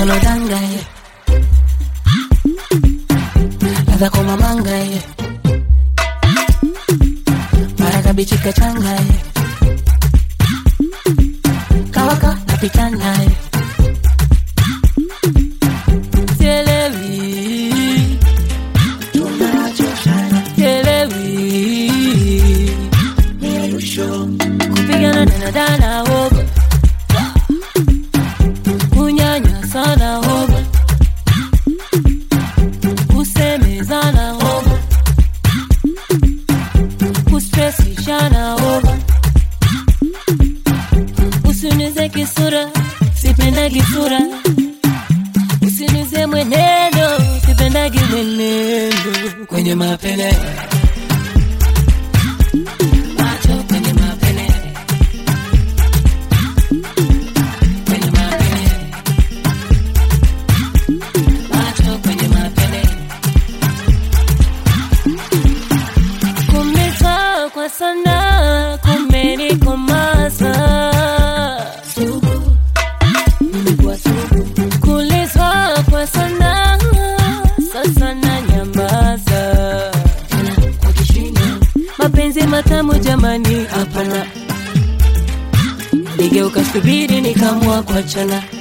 kalodanga ye ladha kwa mamanga ye mara kabichi kachanga ye kawaka napita naye sielewi sielewi kupigana na dana hoga kunyanya sana hoga kusemezana hoga kustresishana hoga usinize kisura sipendagi sura usinize mwenendo sipendagi mwenendo kwenye mapene macho kwenye mapene kwenye mapene macho kwenye mapene kumeza kwa sana kumenikomaza sugu nimekuwa sugu kulizwa kwa sana sasa na nyamaza tena kwa kishindo mapenzi matamu jamani hapana nigeuka subiri nikamua kuachana